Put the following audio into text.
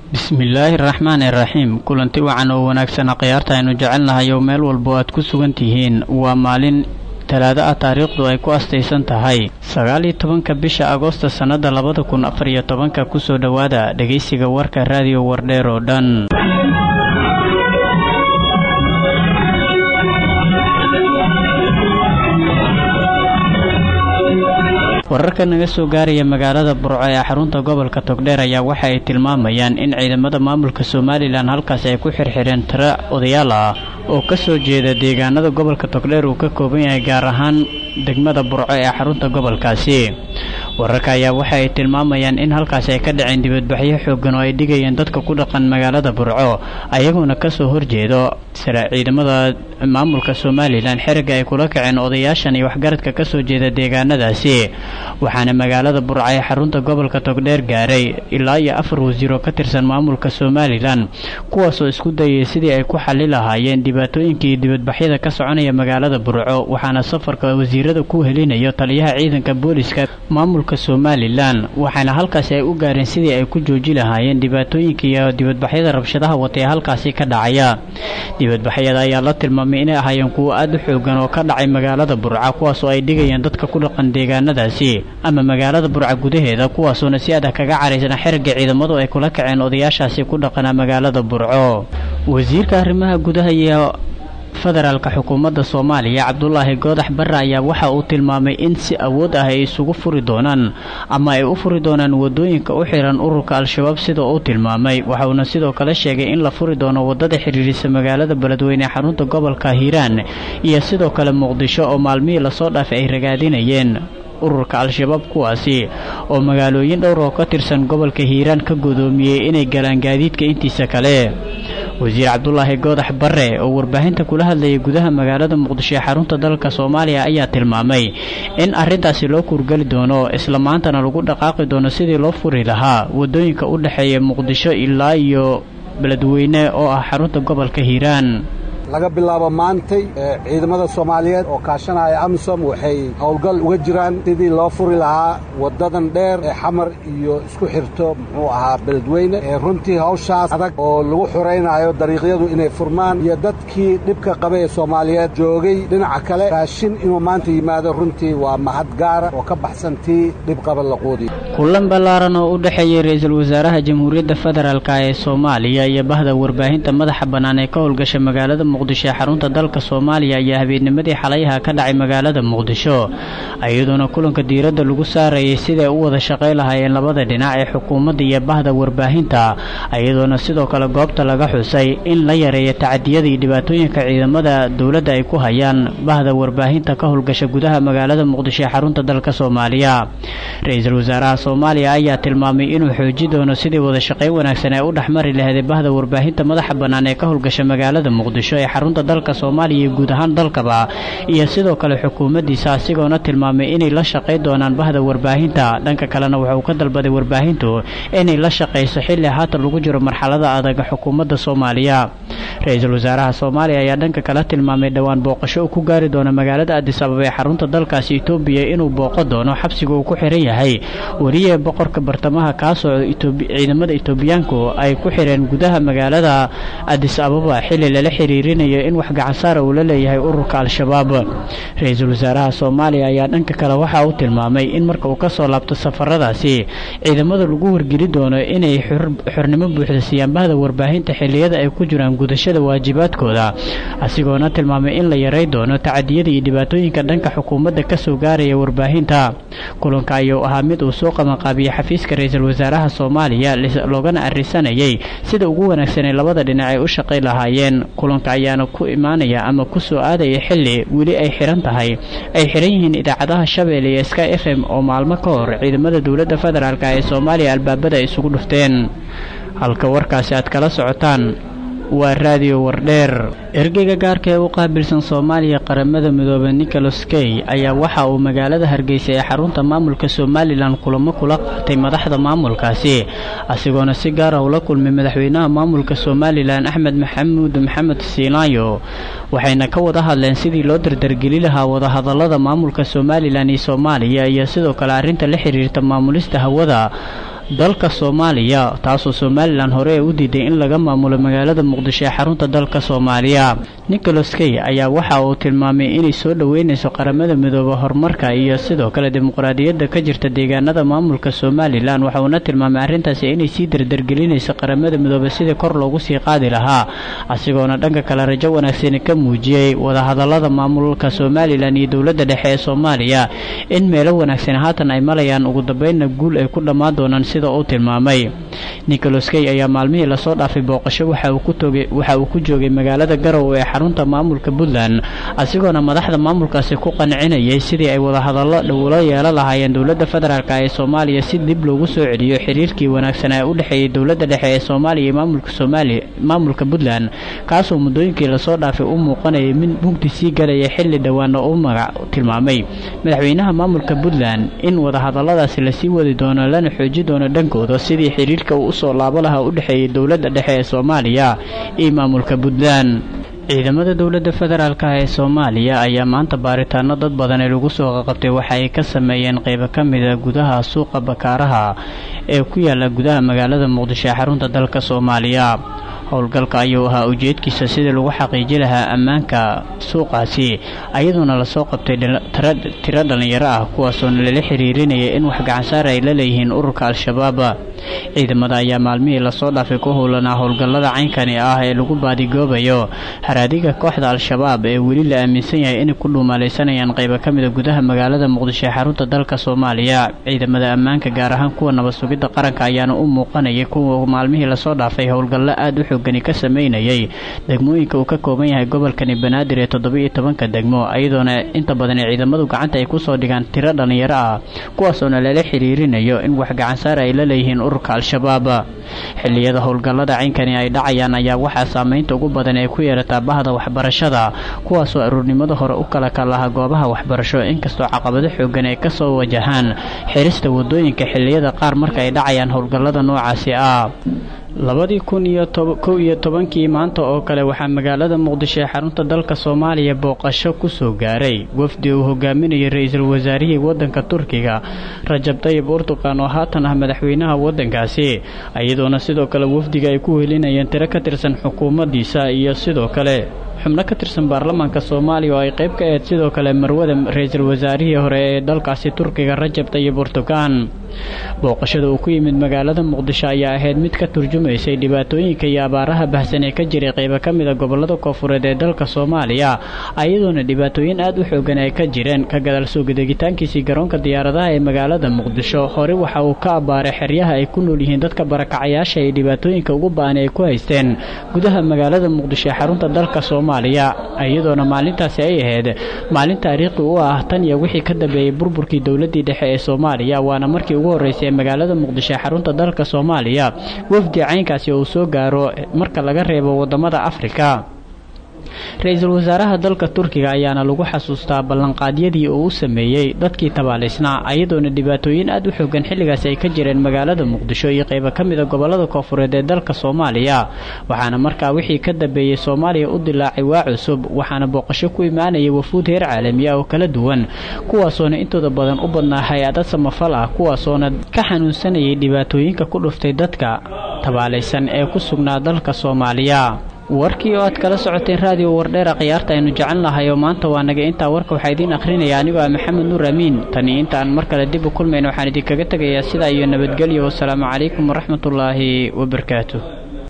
bismillaahi araxmaani iraxiim kulanti wacan oo wanaagsan khiyaarta aynu jecelnahay oo meel walbo aad ku sugan tihiin waa maalin talaado ah taariikhdu ay ku astaysan tahay sagaal iyo tobanka bisha agoosta sannada labada kun afar iyo tobanka kusoo dhowaada dhegaysiga warka raadiyo wardheer oo dhan wararka naga soo gaaraya magaalada burco ee xarunta gobolka togdheer ayaa waxa ay tilmaamayaan in ciidamada maamulka somalilan halkaasi ay ku xirxireen tiro odayaal ah oo ka soo jeeda deegaanada gobolka togdheer uu ka kooban yahay gaar ahaan degmada burco ee xarunta gobolkaasi wararka ayaa waxa ay tilmaamayaan in halkaasi ay ka dhaceen dibadbaxyo xoogan oo ay dhigayeen dadka ku dhaqan magaalada burco ayagoona kasoo horjeedo sare ciidamada maamulka somalilan xeriga ay kula kaceen odayaashan iyo waxgaradka kasoo jeeda deegaanadaasi waxaana magaalada burco ee xarunta gobolka togdheer gaaray ilaa iyo afar wasiir oo ka tirsan maamulka somalilan kuwaasoo isku dayay sidii ay ku xali lahaayeen dhibaatooyinkii dibadbaxyada ka soconaya magaalada burco waxaana safarka wasiirada ku helinayo taliyaha ciidanka booliska maamulka somalilan waxaana halkaasi ay u gaareen sidii ay ku jooji lahaayeen dhibaatooyinka iyo dibadbaxyada rabshadaha wata ee halkaasi ka dhacaya dibadbaxyada ayaa la tilmaamay inay ahaayeen kuwo aada u xoogan oo ka dhacay magaalada burca kuwaasoo ay dhigayeen dadka ku dhaqan deegaanadaasi ama magaalada burca gudaheeda kuwaasoona si adag kaga caraysan xeriga ciidamadu ay kula kaceen odayaashaasi ku dhaqanaa magaalada burco wasiirka arrimaha gudaha iyo federaalka xukuumadda soomaaliya cabdulaahi goodax barre ayaa waxa uu tilmaamay in si awood ah ay isugu furi doonaan ama ay u furi doonaan wadooyinka u xiran ururka al-shabaab sida uu tilmaamay waxauna sidoo kale sheegay in la furi doono wadada xidhiirisa magaalada beledweyne ee xarunta gobolka hiiraan iyo sidoo kale muqdisho oo maalmihii lasoo dhaafay ay ragaadinayeen ururka al-shabaab kuwaasi oo magaalooyin dhowr oo ka tirsan gobolka hiiraan ka godoomiyey inay galaan gaadiidka intiisa kale wasiir cabdulaahi goodax barre oo warbaahinta kula hadlayay gudaha magaalada muqdisho ee xarunta dalka soomaaliya ayaa tilmaamay in arrintaasi loo kuurgeli doono isla maantana lagu dhaqaaqi doono sidii loo furi lahaa wadooyinka u dhexeeya muqdisho ilaa iyo beledweyne oo ah xarunta gobolka hiiraan laga bilaabo maantay ciidamada soomaaliyeed oo kaashanaya amisom waxay howlgal uga jiraan sidii loo furi lahaa wadadan dheer ee xamar iyo isku xirto muxuu ahaa beledweyne runtii hawshaas adag oo lagu xuraynayo dariiqyadu inay furmaan iyo dadkii dhibka qaba ee soomaaliyeed joogay dhinaca kale raashin inuu maanta yimaado runtii waa mahad gaara oo ka baxsan tii dhibqaba laquudiy kulan ballaaran oo u dhexeeyey ra-iisul wasaaraha jamhuuriyadda federaalk ee soomaaliya iyo bahda warbaahinta madaxa bannaan ee ka howlgasha magaalada muqdisho ee xarunta dalka soomaaliya ayaa habeennimadii xalayaha ka dhacay magaalada muqdisho iyadoona kulanka diiradda lagu saarayay siday u wada shaqay lahaayeen labada dhinac ee xukuumadda iyo bahda warbaahinta iyadoona sidoo kale goobta laga xusay in la yareeyo tacadiyada iyo dhibaatooyinka ciidamada dowladda ay ku hayaan bahda warbaahinta ka howlgasha gudaha magaalada muqdisho ee xarunta dalka soomaaliya ra-iisul wasaaraha soomaaliya ayaa tilmaamay inuu xooji doono sidii wada shaqayn wanaagsan ee u dhexmari laheeday bahda warbaahinta madaxa bannaan ee ka howlgasha magaalada muqdisho ee xarunta dalka soomaaliya iyo guud ahaan dalkaba iyo sidoo kale xukuumaddiisa asigoona tilmaamay inay la shaqayn doonaan bahda warbaahinta dhanka kalena wuxuu ka dalbaday warbaahintu inay la shaqayso xilli haatan lagu jiro marxalada adag xukuumadda soomaaliya ra-iisul wasaaraha soomaaliya ayaa dhanka kale tilmaamay dhowaan booqasho uu ku gaari doono magaalada adis ababa ee xarunta dalkaasi etoobiya inuu booqo doono xabsiga uu ku xiran yahay wariye boqorka bartamaha kaasoo ciidamada etoobiyaanku ay ku xireen gudaha magaalada adis ababa xilli lala xiriirinayo in wax gacansaara uu la leeyahay ururka al-shabaab ra-iisul wasaaraha soomaaliya ayaa dhanka kale waxa uu tilmaamay in marka uu kasoo laabto safaradaasi ciidamada lagu wargeli doono inay xornimo buuxda siiyaan bahda warbaahinta xilliyada ay ku jiraan gudashada waajibaadkooda asigoona tilmaamay in la yaray doono tacadiyada iyo dhibaatooyinka dhanka xukuumadda kasoo gaaraya warbaahinta kulanka ayuu ahaa mid uu soo qabanqaabiyey xafiiska ra-iisul wasaaraha soomaaliya loogana arisanayay sida ugu wanaagsan ee labada dhinac ay u shaqay lahaayeen kulanka ayaana ku imaanaya ama ku soo aadaya xilli weli ay xiran tahay ay xiran yihiin idaacadaha shabeelle iyo sky f m oo maalmo ka hor ciidamada dowladda federaalk ee soomaaliya albaabada ay isugu dhufteen halka warkaasi aad kala socotaan waa raadiyo wardheer ergeyga gaarka ee u qaabilsan soomaaliya qaramada midoobe nicholas key ayaa waxa uu magaalada hargeysa ee xarunta maamulka somalilan kulamo kula qaatay madaxda maamulkaasi asigoona si gaara ula kulmay madaxweynaha maamulka somalilan axmed maxamuud maxamed siinaayo waxayna ka wada hadleen sidii loo dardargeli lahaa wadahadalada maamulka somalilan iyo soomaaliya iyo sidoo kale arrinta la xiriirta maamulista hawada dalka soomaaliya taasoo somalilan hore u diiday in laga maamulo magaalada muqdisho ee xarunta dalka soomaaliya nicholas key ayaa waxa uu tilmaamay inay soo dhoweynayso qaramada midooba horumarka iyo sidoo kale dimuqraadiyadda ka jirta deegaanada maamulka somalilan waxa uuna tilmaamay arrintaasi inay sii dardargelinayso qaramada midoobe sidii kor loogu sii qaadi lahaa asigoona dhanka kale rajo wanaagsani ka muujiyey wadahadalada maamulka somalilan iyo dowladda dhexe ee soomaaliya in meelo wanaagsan haatan ay malayaan ugu dambeynna guul ay ku dhammaan doonaan sida uu tilmaamay nicholas key ayaa maalmihii lasoo dhaafay booqasho waxa uu ku joogay magaalada garow ee xarunta maamulka puntland asigoona madaxda maamulkaasi ku qancinayay sidii ay wadahadallo dhowlo yeelo lahaayeen dowladda federaalk ee soomaaliya si dib loogu soo celiyo xiriirkii wanaagsan ee u dhexeeyey dowladda dhexe ee soomaaliya iyo maamulka soomaaliya maamulka puntland kaasoo muddooyinkii lasoo dhaafay u muuqanayay mid mugdi sii galaya xilli dhowaana uu magac tilmaamay madaxweynaha maamulka puntland in wadahadalladaasi lasii wadi doono lana xooji doono dhankooda sidii xiriirka uu usoo laabo lahaa u dhexeeyey dowladda dhexe ee soomaaliya iyo maamulka puntland ciidamada dowladda federaalka ee soomaaliya ayaa maanta baaritaano dad badan ee lagu soo qaqabtay waxa ay ka sameeyeen qeybo ka mida gudaha suuqa bakaaraha ee ku yaala gudaha magaalada muqdisho ee xarunta dalka soomaaliya howlgalka ayuu ahaa ujeedkiisa sidii lagu xaqiiji lahaa ammaanka suuqaasi ayadoona lasoo qabtay tiro dhallinyaro ah kuwaasoona lala xiriirinaya in wax gacansaar ay la leeyihiin ururka al-shabaab ciidamada ayaa maalmihii lasoo dhaafay ku howlanaa howlgallada caynkani ah ee lagu baadigoobayo haraadiga kooxda al-shabaab ee weli la aaminsan yahay inay ku dhuumaalaysanayaan qaybo ka mida gudaha magaalada muqdisho ee xarunta dalka soomaaliya ciidamada ammaanka gaar ahaan kuwa nabad sugidda qaranka ayaana u muuqanayay kuwa maalmihii lasoo dhaafay howlgallo aad u xoogani ka sameynayay degmooyinka uu ka kooban yahay gobolkani banaadir ee toddoba-iyo tobanka degmo iyadoona inta badan ciidamadu gacanta ay kusoo dhigaan tiro dhallinyaro ah kuwaasoona lala xiriirinayo in wax gacansaar ay la leeyihiin ururka al-shabaab xilliyada howlgallada caynkani ay dhacayaan ayaa waxaa saameynta ugu badan ee ku yeerataa bahda waxbarashada kuwaasoo aruurnimada hore u kala kalaha goobaha waxbarasho inkastoo caqabado xoogan ay kasoo wajahaan xirista wadooyinka xilliyada qaar marka ay dhacayaan howlgallada noocaasi ah labadii kun iyo kow iyo tobankii maanta oo kale waxaa magaalada muqdisho ee xarunta dalka soomaaliya booqasho kusoo gaaray wafdi uu hogaaminayay ra-iisul wasaarihii wadanka turkiga rajab tayib urtuqan oo haatan ah madaxweynaha wadankaasi iyadoona sidoo kale wafdiga ay ku helinayeen tiro ka tirsan xukuumaddiisa iyo sidoo kale xubno ka tirsan baarlamaanka soomaaliya oo ay qayb ka ahayd sidoo kale marwada ra-iisul wasaarihii hore ee dalkaasi turkiga rajab tayib urtuqan booqashada uu ku yimid magaalada muqdisho ayaa ahayd mid ka turjumaysay dhibaatooyinka iyo abaaraha bahsan ee ka jiray qaybo ka mida gobolada koofureed ee dalka soomaaliya iyadoona dhibaatooyin aad u xoogan ay ka jireen ka gadaal soo gadegitaankiisii garoonka diyaaradaha ee magaalada muqdisho hore waxa uu ka abbaaray xeryaha ay ku nool yihiin dadka barakacayaasha ee dhibaatooyinka ugu ba-an ay ku haysteen gudaha magaalada muqdisho ee xarunta dalka soomaaliya iyadoona maalintaasi ay ahayd maalin taariikhi u ah tan iyo wixii ka dambeeyey burburkii dowladii dhexe ee soomaaliya waana markii ugu horreysay ee magaalada muqdisho ee xarunta dalka soomaaliya wafdi caynkaasi uu soo gaaro marka laga reebo wadamada afrika ra-iisul wasaaraha dalka turkiga ayaana lagu xasuustaa ballanqaadyadii uu u sameeyey dadkii tabaalisnaa iyadoona dhibaatooyin aad u xoogan xilligaasi ay ka jireen magaalada muqdisho iyo qaybo ka mida gobolada koofureed ee dalka soomaaliya waxaana markaa wixii ka dambeeyey soomaaliya u dilaacay waa cusub waxaana booqasho ku imaanayay wafuud heer caalami ah oo kala duwan kuwaasoona intooda badan u badnaa hay-ada samafal ah kuwaasoona ka xanuunsanayay dhibaatooyinka ku dhuftay dadka tabaalaysan ee ku sugnaa dalka soomaaliya warkii oo aad kala socoteen raadiyo wardheera khiyaarta aynu jecel nahay oo maanta waa naga intaa warka waxaa idiin akhrinaya anigoo ah maxamed nuur amiin tani intaan mar kale dib u kulmayna waxaan idinkaga tegayaa sidaa iyo nabadgelyo wasalaamu calaykum waraxmatullaahi wabarakaatu